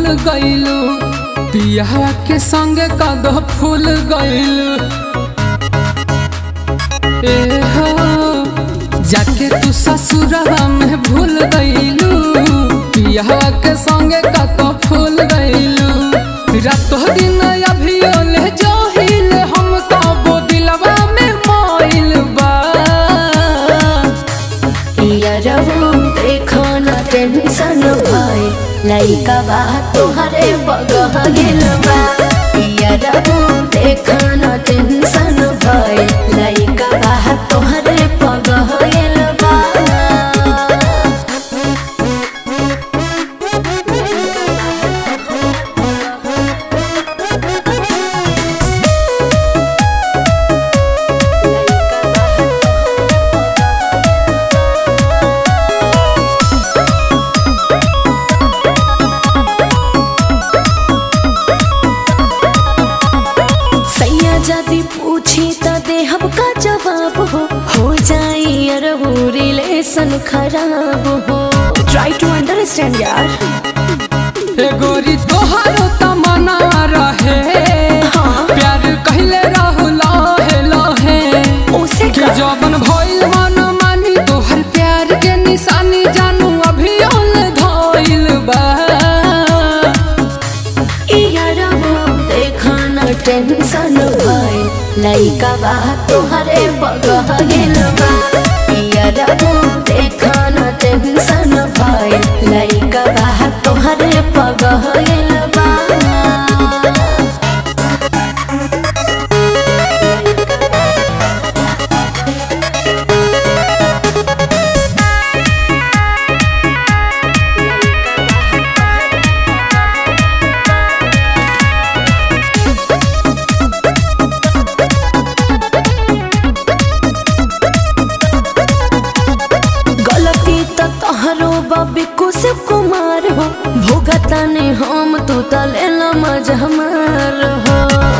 गइलू पिया के संगे कद फूल गइलू ए हो जाके तू ससुरवा में भूल गइलू पिया के संगे कद फूल गइलू रातो दिन अभियो ले जोहिल हम कबो दिलवा में मोइल बा यारवो देखो न टेंशन भाई लइका बा तोहरे बगह गेल बा यारवो देखो न टेंशन भाई लइका बा तोहरे बगह गेल बा सैया जदी पूछी त देहब का जवाब हो हो जाई अरबू रिलेशन खराब हो ट्राई टू अंडरस्टैंड यार ए गोरी तोहारो तमन्ना रहे हाँ। प्यार कहले रहू लहे लहे उसे कि का जवन भइल मन मानी तोहर प्यार के निशानी जानू अभी ओल धइल बा यारबो देखा न टेंशन भाई लइका बा तोहरे बगह गेल बा यारबो देखा न टेंशन भाई लइका बा तोहरे बगह गेल बा गलती त तोहरो बबी कुशिव कुमार हो भुगता ने हम तू तले मज हमार हो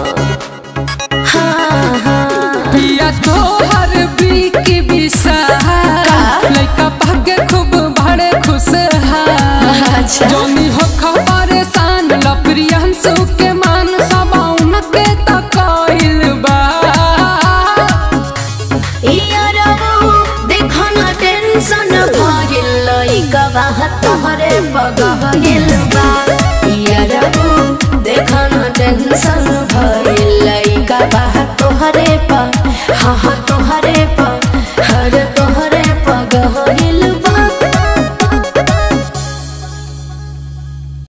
हाँ हाँ पिया तोहर बीकी विशाल लइका भाग्य खूब बड़े खुश अच्छा। जोनी हो खबर सान लप्रियंसु के मान सबाउन के तकइल बा यारबो देखो न टेंशन भागिल लइका बा तोहरे बगह गेल बा